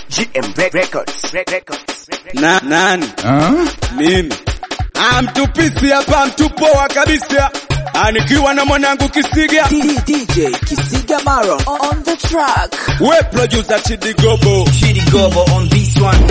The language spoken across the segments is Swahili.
GM Records. Records. Na, nani? Mimi. Ah, mtupisi hapa mtupoa kabisa. Ah, nikiwa na mwanangu Kisiga. DJ Kisiga Maron on the track. We producer Chidi Gobo. Chidi Gobo on this one.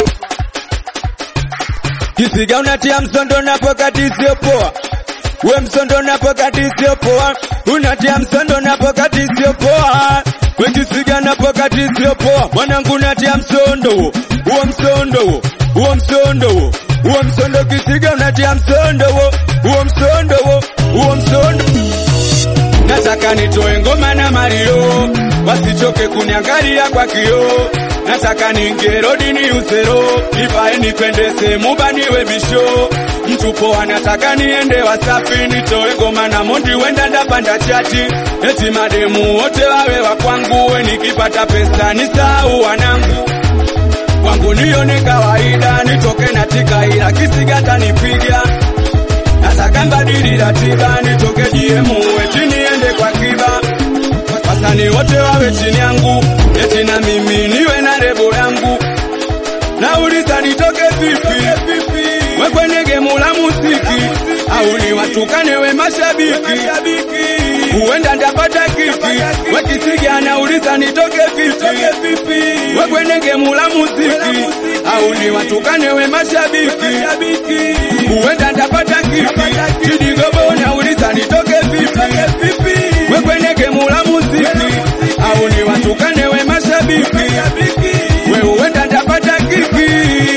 Kisiga unatia msondo na pokati sio poa. We msondo na pokati sio poa. Unatia msondo na pokati sio poa. We Kisiga na pokati sio poa. Mwanangu unatia msondo huo. Huo msondo huo. Huo msondo huo. Huo msondo Kisiga unatia msondo huo. Huo msondo huo. Huo msondo. Nataka nitoe ngoma na Mario, wasichoke kuniangalia kwa kioo. Nataka niingie rodi ni usero, nivae nipendeze, mubaniwe bisho. Mtu poa, nataka niende Wasafi, nitoe ngoma na Mondi, wenda ndapanda chati. Eti mademu wote wawe wa kwangu, we nikipata pesa nisahau wanangu kwangu nione kawaida, nitoke na tika, ila Kisiga tanipiga nataka mbadili ratiba nitoke DM eti niende kwa kiba wasanii wote wawe chini yangu eti na mimi niwe na lebo yangu nauliza nitoke vipi we kwenye gemu la muziki au ni watukane we mashabiki huenda ndapata kiki we Kisiga anauliza nitoke vipi we kwenye gemu la muziki au ni watukane we mashabiki huenda ndapata kiki Chidi Gobo nauliza nitoke vipi we kwenye gemu la muziki au ni watukane we mashabiki we huenda ndapata kiki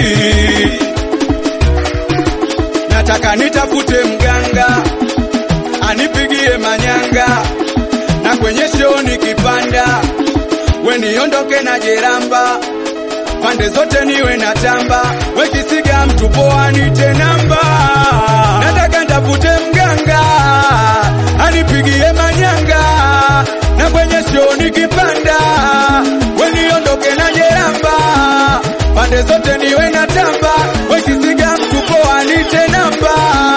nataka nitafute mganga anipigie manyanga na kwenye show nikipanda we niondoke na jeramba pande zote niwe na tamba we Kisiga mtu poa nite namba nataka ntafute mganga anipigie manyanga na kwenye show nikipanda we niondoke na jeramba pande zote niwe na tamba we Kisiga mtu poa nite namba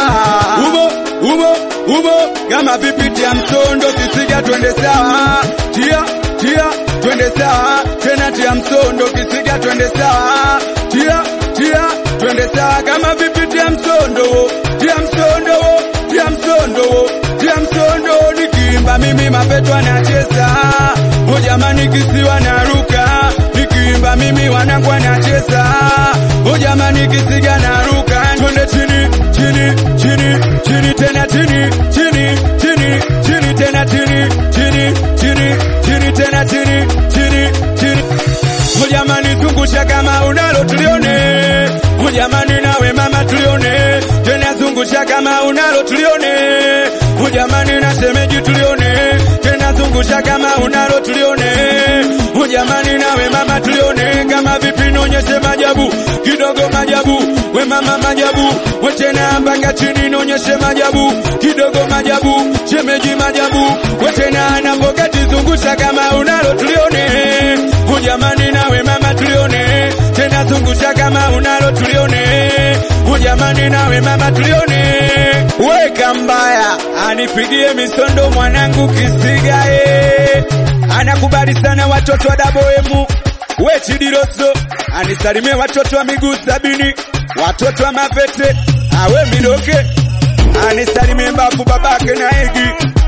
umo umo umo kama vipiti ya msondo Kisiga twende sawa tia tia twende sawa tena tia msondo Kisiga twende sawa tia tia twende sawa kama vipiti ya msondo tia msondo tia msondo tia msondo nikiimba mimi mapeto anacheza o jamani kisiwa naruka nikiimba mimi wanangu anacheza o jamani Kisiga naruka twende chini chini chini chini tena chini chini chini chini tena chini chini chini chini tena chini chini chini Mujamani zungusha kama unalo tulione Mujamani nawe mama tulione Tena zungusha kama unalo tulione Mujamani na shemeji tulione Tena zungusha kama unalo tulione Mujamani nawe mama tulione Kama vipi nonyeshe majabu Kidogo majabu We mama majabu We tena mpaka chini nonyeshe majabu Kidogo majabu Shemeji majabu We tena napokati zungusha kama unalo tulione Ujamani nawe mama tulione tena zungusha kama unalo tulione Ujamani nawe mama tulione weka mbaya anipigie misondo mwanangu Kisiga eh anakubali sana watoto wa daboemu we Chidiroso anisalimie watoto wa miguu sabini watoto wa mapete awe midoke anisalimie mbavu babake na egi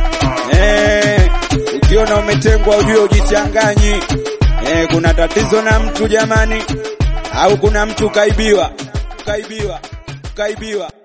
eh ukiona umetengwa ujue ujichanganyi Eh, kuna tatizo na mtu jamani, au kuna mtu kaibiwa, kaibiwa, kaibiwa.